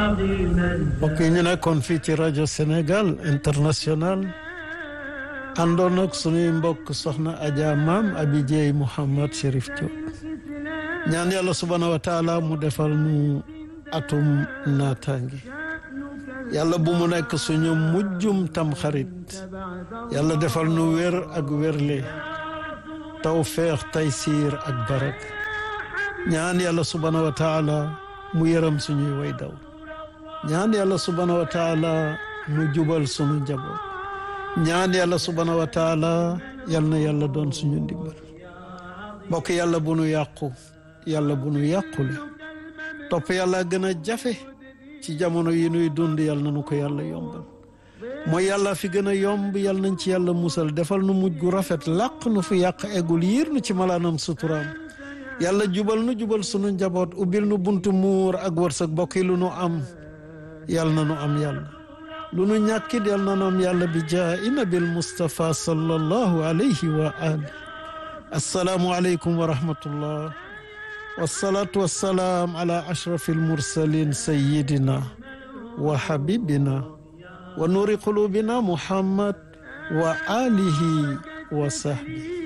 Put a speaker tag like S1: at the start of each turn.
S1: mbokk yi ñu nekkoon fii ci rajo Sénégal international àndoon ak suñuy mbokk soxna Adja Maam Abi Dieye Mouhamad Chérif Diop ñaan yàlla subhaanahu wa taala mu defal ñu atum naataangi yàlla bu mu nekk suñu mujjum tam xarit yàlla defal nu wér ak wérle tawfeex taysiir ak barak ñaan yàlla subhaanahu wa taala mu yërëm suñuy way daw ñaan yàlla subhaanahu wa taala mu jubal suñu njaboot ñaan yàlla subhaanahu wa taala yal na yàlla doon suñu ndimbal mbokk yàlla bu nu yàqu yàlla bu nu yàqule topp yàlla gën a jafe ci jamono yi nuy dund yàlla na nu ko yàlla yombal mooy yàlla fi gën a yomb yàlla nañ ci yàlla musal defal nu mujj gu rafet làq nu fi yàq eggul yiir nu ci malaanam suturaam yàlla jubal nu jubal sunu njaboot ubbil nu buntu muur ak wërsëg bokk yi lu nu am yàlla na nu am yàlla lu nu ñàkkit yàlla na nu am yàlla bi jaahi nabil Mustafa sallallahu alayhi wa ali assalaamu aleykum wa rahmatullah wasalaatu wassalaam ala ashrafi almursalin sayidina wa habibina wa nuuri qulubina muhammad wa alihi wa sahbi